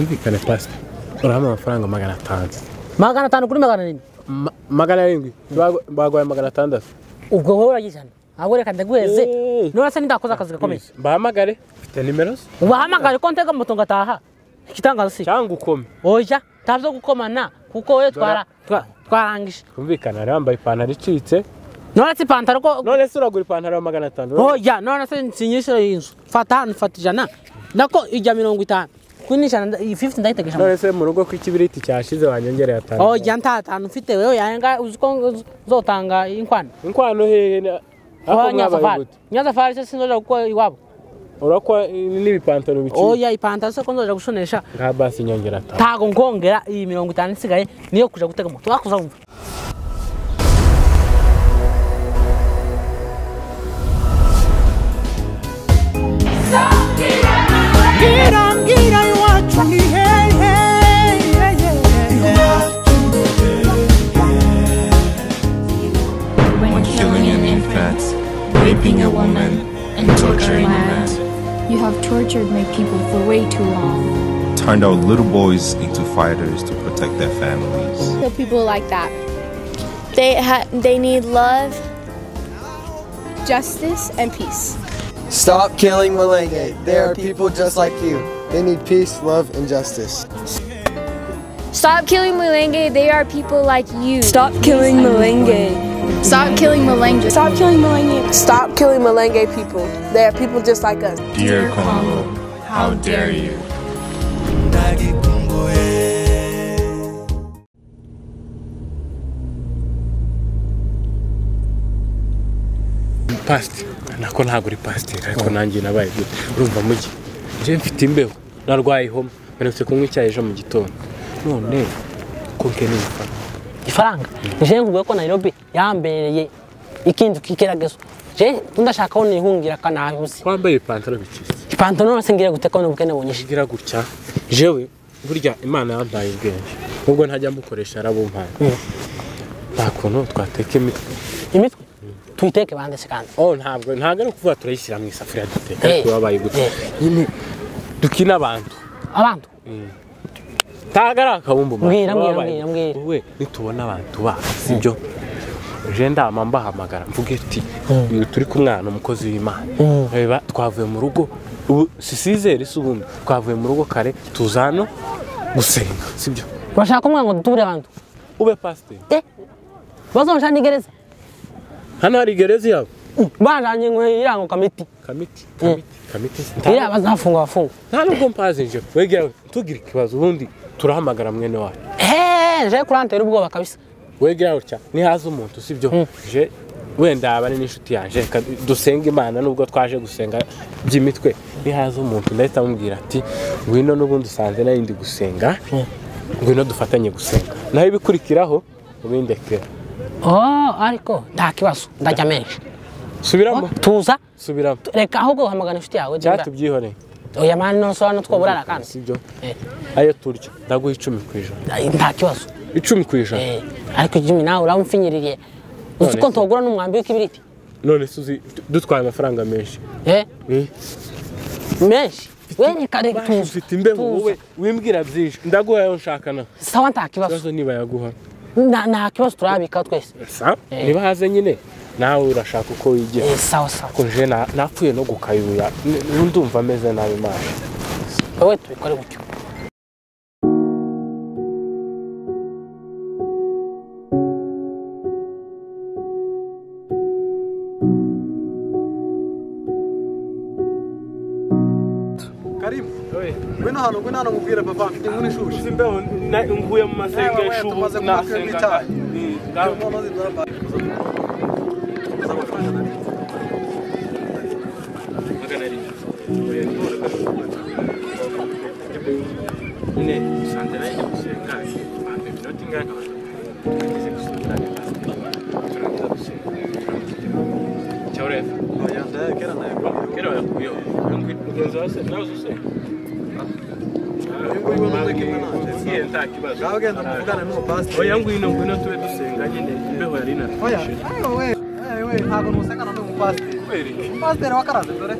Bumvikane pasita urahamya amafaranga magana atanu magana atanu kuri magana arindwi Ma- magana arindwi Bagu- baguhaye magana atandatu ubwo wowe uragize hano ahubwo reka ndaguheze Eh. none se ndakoze akazi gakomeye bahamagare ufite nimero ze wahamagaje ko ntega moto ngataha ikitangaza si cyangwa ukome oya ntabyo gukomana kuko wowe twara- twa- twarangije kumvikana yari yambaye ipantaro icitse none se ipantaro ko none se uragura ipantaro ya magana atanu oya none se nsinyishe iyi nzu fata hano fata ijana nako ijya mirongo itanu kuri ijana nda- iyi 50 ndayitegesha none se mu rugo ko ikibiriti cyashize wanyongereye atanu oya nta tantu mfite wewe yanga uzi ko ngo- uzotanga inkwano inkwano hehe na- ariko Kwa mwabaye nyazafari gute nyazafari se sinzojya gukora iwabo urakwa n'ibipantaro biciye oya ipantaro se ko nzojya gushonesha nka basi inyongera atanu ntago nkongera iyi mirongo itanu isigaye niyo kuja gutega moto wakuza wumva ngira iwacu ni hehe when killing an infant, raping a woman, and torturing a man You have tortured my people for way too long. turned our little boys into fighters to protect their families. So people like that. They ha- they need love. Justice and peace. Stop killing Malenge. There are people just like you. They need peace, love, and justice. Stop killing Mulenge. They are people like you. Stop killing Malenge. Stop killing Mulenge. Stop killing Malenge. Stop killing Malenge people. They are people just like us. Dear Congo, how dare you? pasite nako ntabwo uri pasiteri ariko nanjye nabaye gute urumva mujyi njye mfite imbeho narwaye ihoma mperutse kunywa icyayi ejo mu gitondo none ko nkeneye ifaranga ifaranga je nkuvuga ko nairobi yambereye ikintu kikeragezo je ndashakaho nihungira kanahuze wambaye ipantaro bicitse ipantaro none se ngira gute ko n'ubukene bunyishe ngira gutya jewe burya imana yampaye ubwenge nubwo ntajya mukoresha yarabumpaye nta kuntu twateka imitwe imitwe tuyiteke bande se kandi oh ntabwo ntabwo ari ukuvuga turayishyira mu isafuriya duteka ariko Eh. wabaye gute Eh. nyine dukina abantu abantu ntabwo ari akabumbu mama, Mbwira, mbwira, wabaye mbwira, mbwira. wowe nitubona abantu bacu sibyo uje ndama mbahamagara mvuge ati uyu turi kumwana umukozi w'imana reba twavuye mu rugo ubu sisizeri si ubundi twavuye mu rugo kare tuza hano gusenga sibyo bashaka kumwe ngo duture abantu ube pasiteri bazonshana n'igereza hano hari gereza yabo banjanye ngo irango kamiti kamiti Mm. kamiti kamiti iriya nta bazafunga bafunga nta nubwo mpazi nje wegera tugira ikibazo ubundi turahamagara mwene wacu eee je kurantera ubwoba kabisa wegera gutya nihaza umuntu sibyo je wenda yaba ari n'inshuti yanjye reka dusenge imana nubwo twaje gusenga by'imitwe nihaza umuntu ndahita amubwira ati ngwino n'ubundi usanze nari ndi gusenga ngwino dufatanye gusenga naho ibikurikiraho ubindekera oh ariko nta kibazo ndajya menshi subiramo tuza subiramo reka ahubwo uhamagana inshuti yawe cyatubyihoreye oya mani none se hano twoburara kandi sibyo Eh, ayo turya ndaguha icumi ku ijana nta kibazo icumi ku ijana Eh, ariko jimmy nawe uramupfinyiriye uzi ko None se. ntogura n'umwambi w'ikibiriti none se uzi dutwaye amafaranga menshi Eh, Eh. menshi we reka reka Baje tuza ufite imbeho tuza. wowe wimbwira byinshi ndaguha ayo nshaka na sawa nta kibazo ikibazo niba yaguha Nta- nta kibazo turabika twese sa Eh. niba haze nyine nawe urashaka uko wigira Eh, sawa sawa ko je na- napfuye no gukayuya N- ndumva ameze nabi maso wowe tubikore gutyo Karimu, ngwino hano ngwino hano nkubwire papa mfite inkuru ishushe imbeho mvuye mu masengesho ubu nasengaga. Oya, ndayakera ndayakora. Uyu nguyu ni umwigeme nanje. Ngaho genda muvugane n'umupasiteri. oya ngwino ngwino tube dusenga nyine imbeho yari Oya, inatwishe ewe we, ewe we, ntabwo ntusengana n'umupasiteri. kweri Umupasiteri wakaraze dore.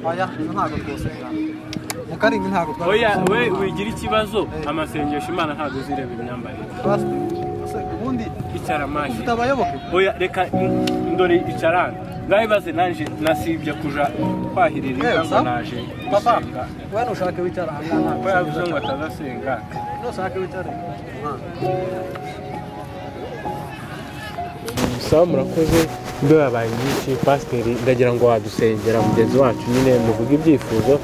Oya, uyu ntabwo twosengana. karingi ntabwo oya we wigira ikibazo amasengesho imana ntabwo zireba imyambarire twasitiriye ubundi icyaramashi ufite abayoboke oya reka mm, ndore icarana ndabibaze nanje nasibye kuja kwahirira Yewe, inka ngo sa- naje papa gusenga we ntushake wicara aha ngaha ko yavuze ngo atazasenga ntushake wicara aha sawa murakoze imbe yabaye nyinshi pasiteri ndagira ngo wadusengera mugenzi wacu nyine muvuge ibyifuzo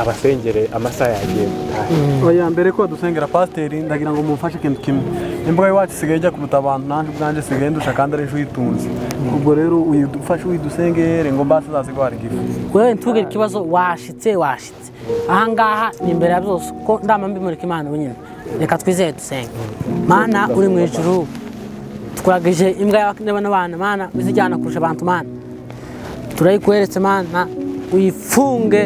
abasengere amasaha yagiye gutaha oya mbere ko dusengera pasiteri ndagira ngo mumfashe ikintu kimwe imbuga y'iwacu isigaye ijya kuruta abantu nanjye ubwanjye isigaye ndusha kandi ari uyitunze ubwo rero uyidufashe uyidusengere ngo mbase zasigwara igifu wewe ntugire ikibazo washitse washitse ahangaha ni imbere ya byose kuko ndama mbimurika imana wenyine reka twizeye dusenge mana uri mu ijuru tukuragije imbwa yawe n'abana mana uzijyana kurusha abantu mana turayikweretse mana uyifunge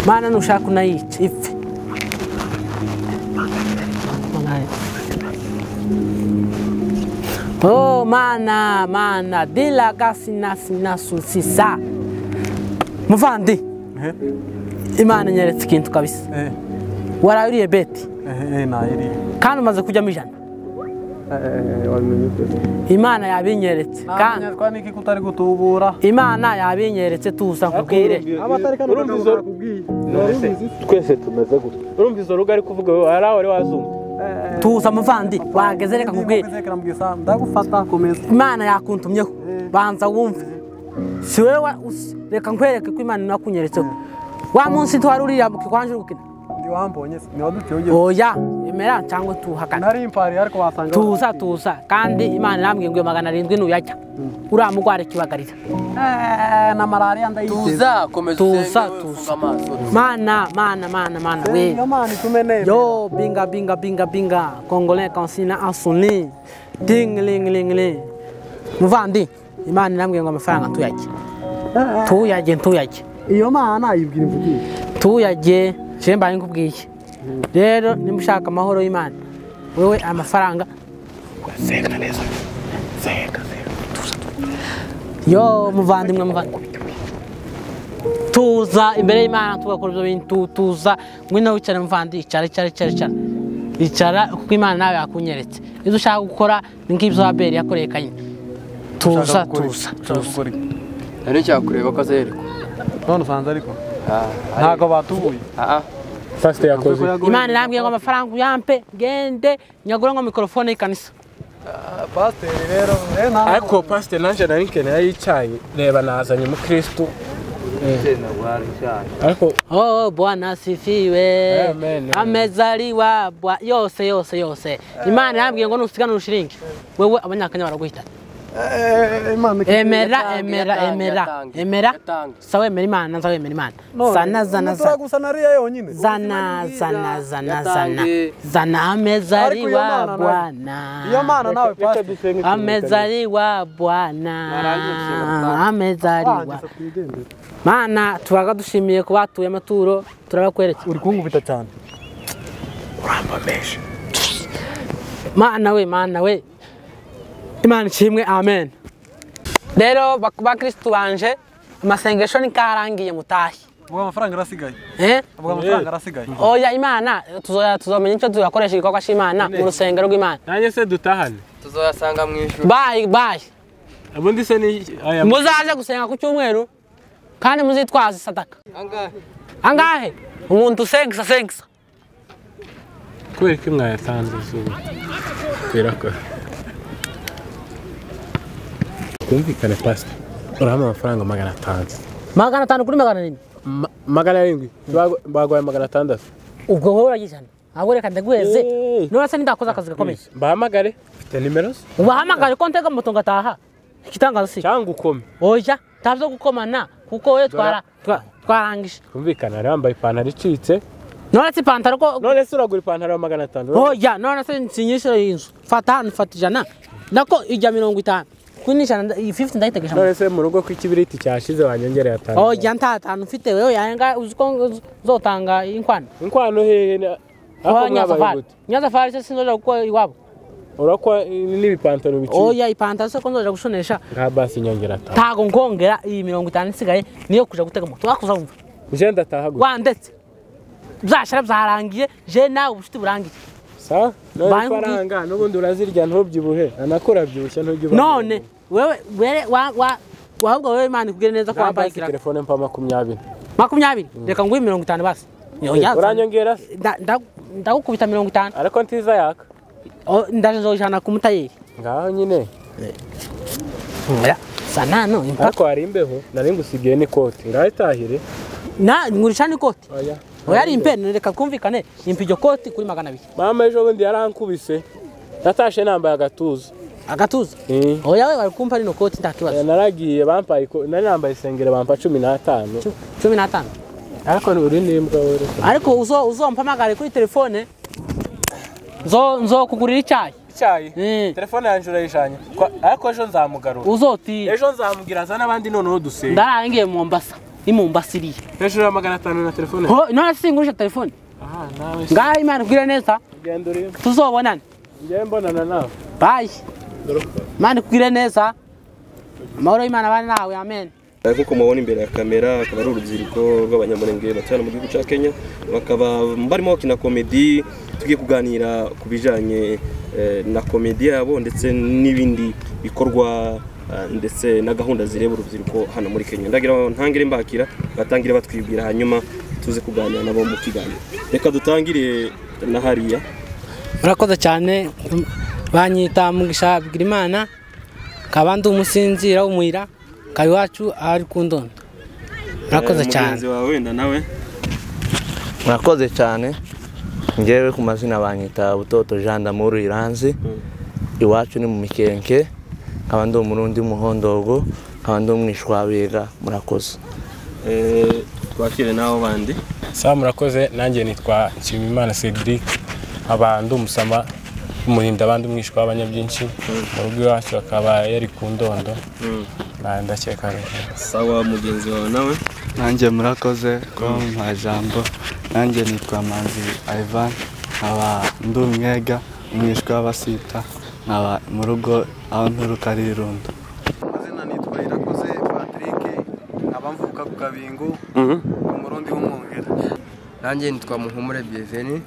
mana nushaka unayice ipfe Oh mana mana dilaga sina sina susisa muvandi imana nyeretse ikintu kabisa ehe waraye uriye beti ehe nayiriye kandi umaze kujyamo ijana wamenye ute imana yabinyeretse kandi ntabwo niki kutari gutubura imana yabinyeretse tuza nkubwire abatari kano Urumva izo- bakubwiye twese tumeze gutya urumva izo rugo ari kuvuga wowe hari aho wari wazumva tuza muvandi wageze reka nkubwire Nzekera mbwira, ndagufata komeza imana yakuntumyeho banza wumve si wowe wa- us- reka nkwereke ko imana inakunyeretseho wa munsi ntiwari uriya mu kikwanje uri gukina ndi wambonye se, ni waduciye ugeze oya emera cyangwa tuhakane nari impari ariko wasanga tuza tuza kandi imana irambwiye ngo iyo magana arindwi nuyajya uriya mugwara ikibagarira Eh, na malariya ndayigeze tuza komeza Tuza, usenge wowe ufunga tuza. amaso mana mana mana mana we Senga mani tumeneye yo binga binga binga binga congolais kansina asuni ding ling ling ling muvandi imana irambwiye ngo amafaranga tuyajye tuyajye tuyajye iyo mana yibwira imvugire tuyajye je mbaye nkubwiye rero nimushaka amahoro y'imana wewe amafaranga senga neza senga yo muvandimwe muvandimwe tuza imbere y'imana tugakora ibyo bintu tu- tuza ngwino wicare muvandi icara icara icara icara icara kuko imana nawe yakunyeretse ibyo ushaka gukora ni nk'ibyo abeli yakoreye kanyine tuza tuza tuza nari cyakureba ko azerekwa none usanze ariko ntabwo batubuye fasite yakoze imana irambwiye ngo amafaranga uyampe ngende nyagure ngo mikorofone y'ikanisa pasiteri rero rero nta ariko pasite nanjye nari nkeneye y'icyayi reba nazanye umukirisitu ariko Oh, Bwana asifiwe. Amen. Amezaliwa bwa yose yose yose. Imana yambwiye ngo nusigana urushiringi. Wewe abanyakanya baraguhita. Eh, imana Emera yatange, emera yatange, emera. yatange, Emera. yatange. Sawa emera Imana, sawa emera Imana. none, Sana zana umutura zana. gusa nariya yonyine Zana zana zana zana. Yatange. Zana Ariko iyo mana amezaliwa nawe- Bwana. iyo mana nawe pasiteri Amezaliwa Bwana. Amezaliwa. Wangiza twigendere. Mana tubaga dushimiye kuba batuye amaturo turabakwereka. uri kungubita cyane mana we mana we imana ishimwe amen rero bak- bakristu banje amasengesho nikarangiye mutahe ubwo amafaranga arasigaye eh? ubwo amafaranga arasigaye oya imana tuzoya- tuzomenya icyo tuyakoresha igikorwa cy'imana mu rusengero rw'imana nanjye se dutahane tuzoyasanga mu ijuru bayi bayi ubundi se ni aya muzaze gusenga ku cyumweru kandi muzitwaze sadaka angahe angahe umuntu usengisa sengisa kubera ko imwe yatanze izuba twirakora twumvikane pasita urabona amafaranga magana atanu magana atanu kuri magana arindwi Ma- magana arindwi Bagu- baguhaye magana atandatu ubwo wowe uragijana ahubwo reka ndaguheze Eh. none se ndakoze akazi gakomeye mbahamagare mfite nimero ze ubahamagare ko ntega moto ngataha ikitangazo si iki? cyangwa ukome oya nta byo gukomana kuko we twara twa- twarangije twumvikane yari yambaye ipantaro icitse none se ipantaro ko none se uragura ipantaro ya magana atanu oya none se nsinyisha iyi nzu fata hano fata ijana nako ijya mirongo itanu kuri ijana nda- iyi 50 ndayitegesha none se mu rugo ko ikibiriti cyashize wanyongereye atanu oya nta tantu mfite wewe yanga uzi ko ngo z- zotanga inkwano inkwano hehe na- Kwa ariko mwabaye nyazafari gute nyazafari se sinzoja gukora iwabo urakwa n'ibipantaro biciye oya ipantaro se ko nzoja gushonesha nka basi nyongera atanu ntago nkongera iyi mirongo itanu isigaye niyo kuja gutega moto wakuza wumva je ndataha gute wandetse byashira byarangiye je nawe ubucuti burangiye sa Banki- n'ifaranga n'ubundi urazirya ntubyibuhe anakurabyibushya ntujya uba none wewe were wa wa wahubwo wewe imana ikugire neza ko wambaye ikirago telefone mpa makumyabiri makumyabiri reka nguhe mirongo itanu basi Nyongera. uranyongera se? Nda- nda- ndagukubita mirongo itanu ariko ntiza yaka O- ndaje nzojana ku mutayeri ngaho nyine Oya, sa nano impaka ariko hari imbeho nari ngusigiye n'ikoti ngaho itahire na ngurisha n'ikoti oya oya ari impene reka twumvikane impa iryo koti kuri magana abiri mama ejo bundi yarankubise natashe nambaye agatuza agatuza Eh. oya we bari kumpa rino koti nta kibazo naragiye bampaye iko- nari nambaye isengeri bampa cumi n'atanu Cu- cumi n'atanu ariko uri n'imbwa wera ariko uzo uzompamagare kuri telefone nzo nzokugurira icyayi icyayi Eh. telefone yanjye urayijanye Kwa- ariko ejo nzamugarura uzotira ejo nzamubwira za n'abandi noneho dusenga ndarangiye mu mombasa ni mombasa iriya hejuru ya magana atanu na telefone Ho, none singurisha telefone aha nawe se. ngaho imana ikugire neza genda urebe tuzobonane ngewe mbonana nawe bayi imana ikugire neza amahoro y'imana abane nawe amen nk'uko mubona imbere ya kamera akaba ari urubyiruko rw'abanyamurenge baturana mu gihugu cya kenya bakaba barimo bakina komedi tugiye kuganira ku bijyanye eh, na komedi yabo ndetse n'ibindi bikorwa eh, ndetse na gahunda zireba urubyiruko hano muri kenya ndagira ngo ntangire mbakira batangire batwibwira hanyuma tuze kuganira nabo mu kiganiro reka dutangire na hariya urakoze cyane banyita mugisha bigirimana kaba ndi umusinzira w'umuyira kaba iwacu ahari ku ndondo urakoze Eh, cyane mugenzi wawe wenda nawe murakoze cyane ngewe ku mazina banyita butoto jean d'amour iranzi iwacu ni mu mikenke nkaba ndi umurundi w'umuhondogo nkaba ndi umwishwabiga murakoze eh, twakire n'abo bandi sa murakoze nanjye nitwa nshimimana cedric abandi umusama umurinda abandi umwishywa w'abanyabyinshi mu rugo iwacu akaba yari ku ndondo Mm. Ah, ndakeka rero. sawa mugenzi wawe nawe nanjye murakoze ko mpa jambo nanjye nitwa manzi ivan nkaba ndi umwega umwishwa w'abasita nkaba mu rugo aho nturuka ari irundo amazina nitwa irakoze patrick nkaba mvuka ku kabingu umurundi w'umwongera nanjye nitwa muhumure bienvenu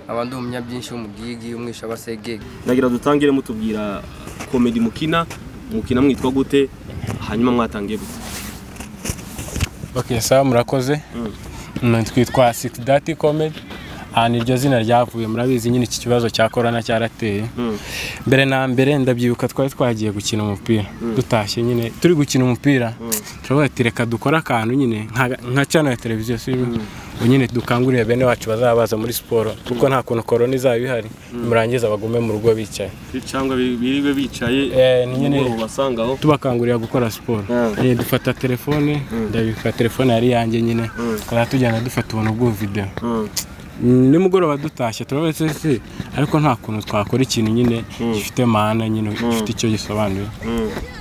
nkaba ndi umunyabyinshi w'umugigi umwisha abasegege ndagira dutangire mutubwira komedi mukina mukina mwitwa gute hanyuma mwatangiye gute Okay, sawa murakoze Mm, twitwa six dati comedy aha niryo zina ryavuye murabizi nyine iki kibazo cya korona cyarateye mbere na mbere ndabyibuka twari twagiye gukina umupira dutashye nyine turi gukina umupira turavuga ati reka dukore akantu nyine nka- nka cano ya televiziyo si byo?" Ngo nyine dukangurire bene wacu bazaba baza muri siporo kuko nta kuntu korona izaba ihari murangiza bagume mu rugo bicaye cyangwa biriwe bicaye Eh, ni nyine- nimugoroba basangaho tubakangurira gukora siporo Eh, dufata telefone ndabika telefone yari yanjye nyine tukaba tujyana dufata ubuntu bw'ubu videwo Mm, nimugoroba dutashye turabetse se ariko nta kuntu twakora ikintu nyine gifite mana nyine gifite icyo gisobanuye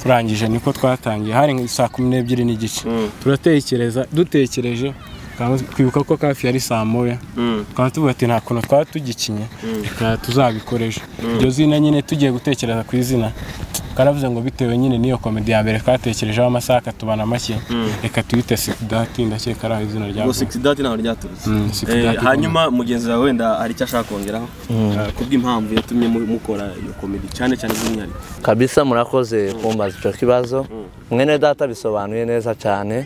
turangije niko twatangiye hari nka saa kumi n'ebyiri n'igice turatekereza dutekereje twaba- twibuka ko kafi yari saa moya tukaba tuvuga ati nta kuntu twaba tugikinye reka tuzabikoresha iryo zina nyine tugiye gutekereza ku izina twaravuze ngo bitewe nyine n'iyo komedi ya mbere twatekerejeho amasaha akatubana make reka tuyite sikidati ndakeka ari aho izina ngo ryavuye six dati ntabwo ryaturutse Mm, Six Eh, Dati hanyuma mugenzi wawe wenda hari icyo ashaka kongeraho Eh, ku bw'impamvu yatumye mu- mukora iyo komedi cyane cyane by'umwihariko kabisa murakoze kumbaza icyo kibazo mwene data bisobanuye neza cyane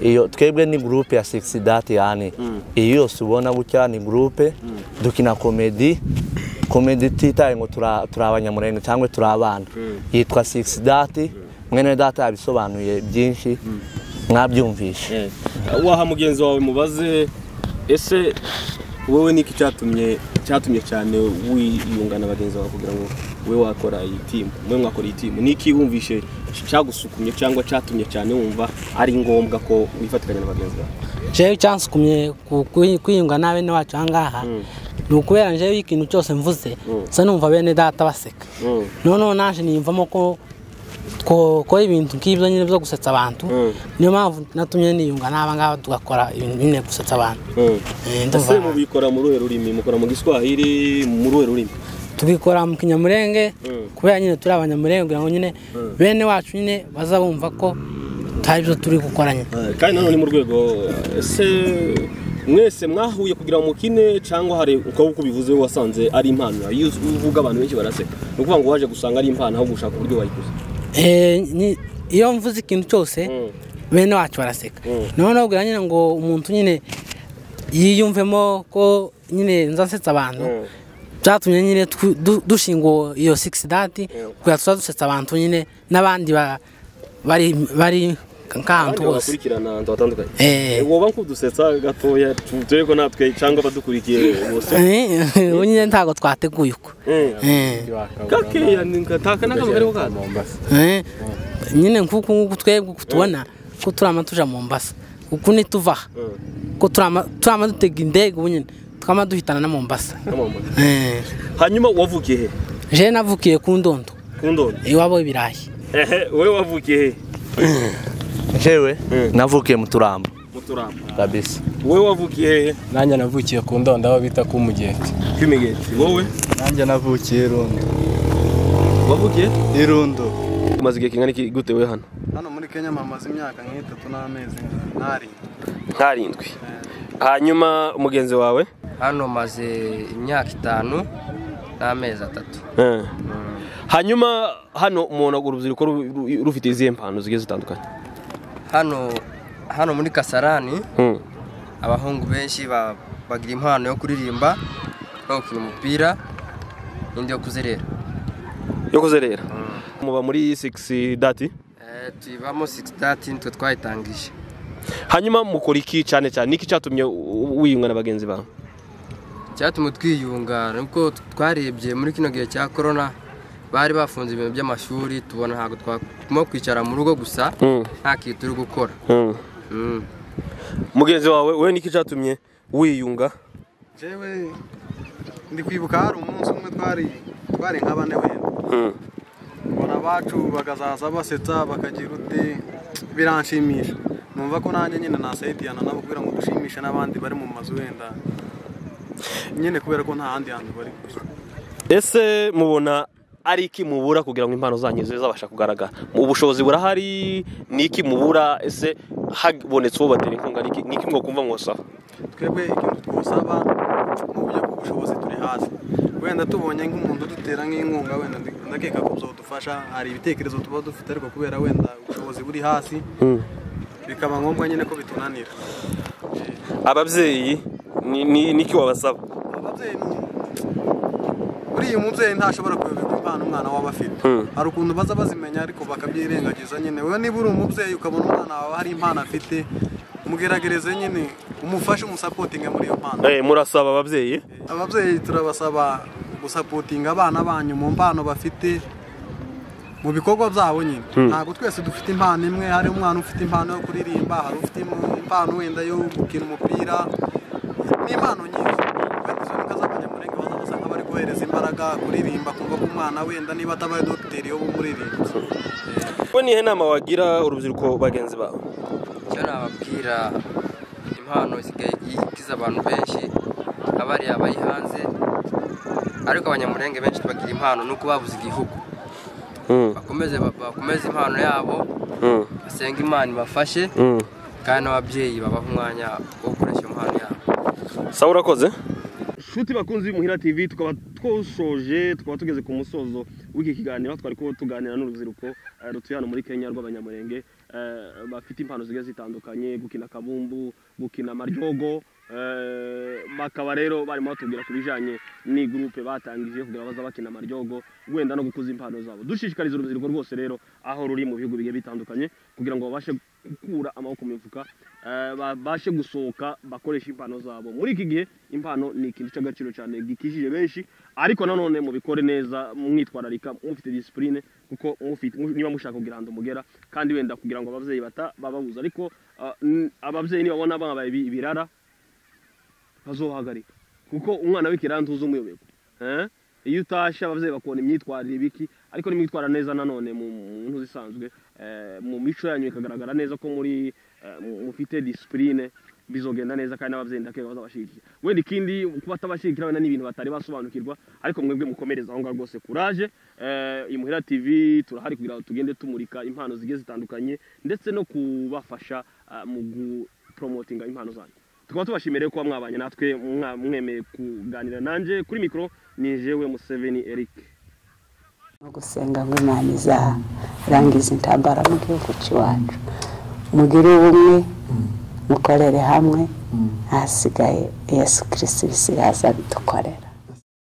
iyo twebwe ni gurupe ya six dati yani iyo yose ubona gutya ni gurupe dukina komedi komedi ititaye ngo tura- turi abanyamurenge cyangwa turi abana yitwa six dati mwene data yabisobanuye byinshi mwabyumvishe Eh, waha mugenzi wawe mubaze ese wowe niki cyatumye cyatumye cyane wiyungana bagenzi bawe kugira ngo we wakora iyi timu mwe mwakora iyi timu niki wumvishe cyagusukumye cyangwa cyatumye cyane wumva ari ngombwa ko wifatikanya na bagenzi bawe jewe icyansukumye ku- ku- kwiyunga na bene wacu ahangaha ni ukubera jewe ikintu cyose mvuze nsa numva bene data baseka noneho naje niyumvamo ko twakora ibintu nk'ibyo nyine byo gusetsa abantu niyo mpamvu natumye niyunga n'aba ngaba tugakora ibintu nyine gusetsa abantu Eh, ndumva ese mubikora mu ruhe rurimi mukora mu giswahili mu ruhe rurimi tubikora mu kinyamurenge kubera nyine turi abanyamurenge kugira ngo nyine bene wacu nyine bazabumva ko hari ibyo turi gukora nyine Eh, kandi nanone mu rwego eh, ese mwese mwahuye kugira ngo mukine cyangwa hari ukaba uko ubivuze wasanze ari impano iyo uvuga abantu benshi baraseka ni ukuvuga ngo waje gusanga ari impano ahubwo ushaka uburyo wayikoze Eh, ni- iyo mvuze ikintu cyose bene wacu baraseka noneho ubwira nyine ngo umuntu nyine yiyumvemo ko nyine nzasetsa abantu byatumye nyine twu- du- dushinga uwo- iyo six dati kugira tuza dusetsa abantu nyine n'abandi ba- bari bari nk'ahantu Abandi hose bagakurikirana ahantu hatandukanye Eh. woba nkudusetsa gatoya tu- turebe ko natwe cyangwa abadukurikiye bose Eh, ubu nyine ntabwo twateguye uko Eh. kakeya ni kataka n'akamwe kariho kaza Eh, nyine nk'uku nguku twebwe uku tubona ko turama tuja mu mbasa uku nituva aha ko turama turama dutega indege ubu nyine tukama duhitana na mombasa Eh. hanyuma wavukiye he je navukiye ku ndondo ku ndondo iwabo ibirayi ehe wowe wavukiye he njewe navukiye mu turambo mu turambo kabisa wowe wavukiye hehe nanjye navukiye ku ndondo aho bita ku mugeti kw'imigeti wowe nanjye navukiye irundo wavukiye irundo umaze igihe kingana iki gute wowe hano hano muri kenya mamaze imyaka nk'itatu n'amezi ntari ntarindwi hanyuma mugenzi wawe hano maze imyaka itanu n'amezi atatu Eh. hanyuma hano umuntu urubyiruko ru- ru- rufite izihe mpano zigiye zitandukanye hano hano muri kasarani Hmm. abahungu benshi ba- bagira impano yo kuririmba no gukina umupira n'indi yo kuzerera yo kuzerera muba muri six dati Eh, tuyibamo 630 nitwe twayitangije hanyuma mukora iki cyane cyane niki cyatumye u- u- wiyunga na bagenzi bawe cyatumye twiyunga nubwo twarebye muri kino gihe cya korona bari bafunze ibintu by'amashuri tubona ntabwo twaguma kwicara mu rugo gusa Hmm. nta kintu turi gukora Hmm. mugenzi wawe we niki cyatumye wiyunga jewe ndi kwibuka hari umunsi umwe twari twari nka bane wenda mbona abacu bakazaza basetsa bakagira uti biranshimisha numva ko nanjye nyine nasayidiyana nabo kugira ngo dushimishe n'abandi bari mu mazu wenda nyine kubera ko nta handi hantu bari kujya ese mubona ari iki mubura kugira ngo impano zanyu zizabasha kugaragara ubushobozi burahari ni iki mubura ese habonetse uwo batera inkunga ni iki- ni iki mwakumva mwosaba twebwe ikintu twosaba mu buryo bw'ubushobozi turi hasi wenda tubonye nk'umuntu udutera nk'inkunga wenda ndi- ndakeka ko byadufasha hari ibitekerezo tuba dufite ariko kubera wenda ubushobozi buri hasi bikaba ngombwa nyine ko bitunanira ababyeyi ni- ni ni iki wabasaba buriya umubyeyi ntashobora kuyoberwa impano umwana waba afite hari ukuntu baza bazimenya ariko bakabyirengagiza nyine wowe niba uri umubyeyi ukabona umwana wawe hari impano afite mugeragereze nyine umufashe umusapotinge muri iyo mpano Eh, murasaba ababyeyi ababyeyi turabasaba gusapotinga abana banyu mu mpano bafite mu bikorwa byabo nyine Hmm. ntabwo twese dufite impano imwe hari umwana ufite impano yo kuririmba hari ufite im- impano wenda yo gukina umupira ni impano nyinshi wenda izo nika z'abanyamurenga baza basanga bari kohereza imbaraga kuririmba kumva ko umwana wenda niba atabaye dogiteri yo bumuririmbyi we nihe nama wagira urubyiruko bagenzi bawe icyo nababwira impano isigaye ikiza abantu benshi abariya bayihanze ariko abanyamurenge benshi tubagira impano ni uko babuze igihugu bakomeze bakomeze impano yabo basenga imana ibafashe kandi n'ababyeyi babaha umwanya wo gukoresha iyo mpano yabo sawa urakoze nshuti bakunzi b'umuhira tv tukaba twosoje tukaba tugeze ku musozo w'iki kiganiro aho twari kuba tuganira n'urubyiruko eh, rutuye hano muri kenya rw'abanyamurenge eh, bafite impano zigiye zitandukanye gukina akabumbu gukina amaryogo eh, bakaba rero barimo batubwira ku bijyanye n'igurupe batangije kugira ngo baze bakina amaryogo wenda no gukuza impano zabo dushishikariza urubyiruko rwose rero aho ruri mu bihugu bigiye bitandukanye kugira ngo babashe gukura amaboko mu mifuka eh, babashe gusohoka bakoresha impano zabo muri iki gihe impano ni ikintu cy'agaciro cyane gikijije benshi ariko nanone mubikore neza mwitwararika mufite disipurine kuko mufite mu- niba mushaka kugira ahantu mugera kandi wenda kugira ngo ababyeyi bata bababuza ariko ah, n- ababyeyi nibabona babaye ibi- ibirara bazohagarika kuko umwana w'ikirantu uzi umuyoberwa Eh? iyo utashe ababyeyi bakubona imyitwarire ibiki ariko nimwitwara neza nanone mu mu ntu zisanzwe eh, mu mico yanyu ikagaragara neza ko muri eh, mu- mufite disipurine bizogenda neza kandi n'ababyeyi ndakeka bazabashyigikira wenda ikindi kuba atabashyigikira wenda ni ibintu batari basobanukirwa ariko mwebwe mukomereza aho ngaho rwose kuraje eh, imuhira tv turahari kugira ngo tugende tumurika impano zigiye zitandukanye ndetse no kubafasha ah, mu guporomotinga impano zanyu tukaba tubashimiye kuba mwabanye natwe mwa- mwemeye kuganira nanjye kuri mikoro ni jewe museveni eric no gusenga ngo imana izarangiza intambara mu gihugu cy'iwacu mugire ubumwe mukorere hamwe ahasigaye yesu kirisiti bisigaye azabidukorera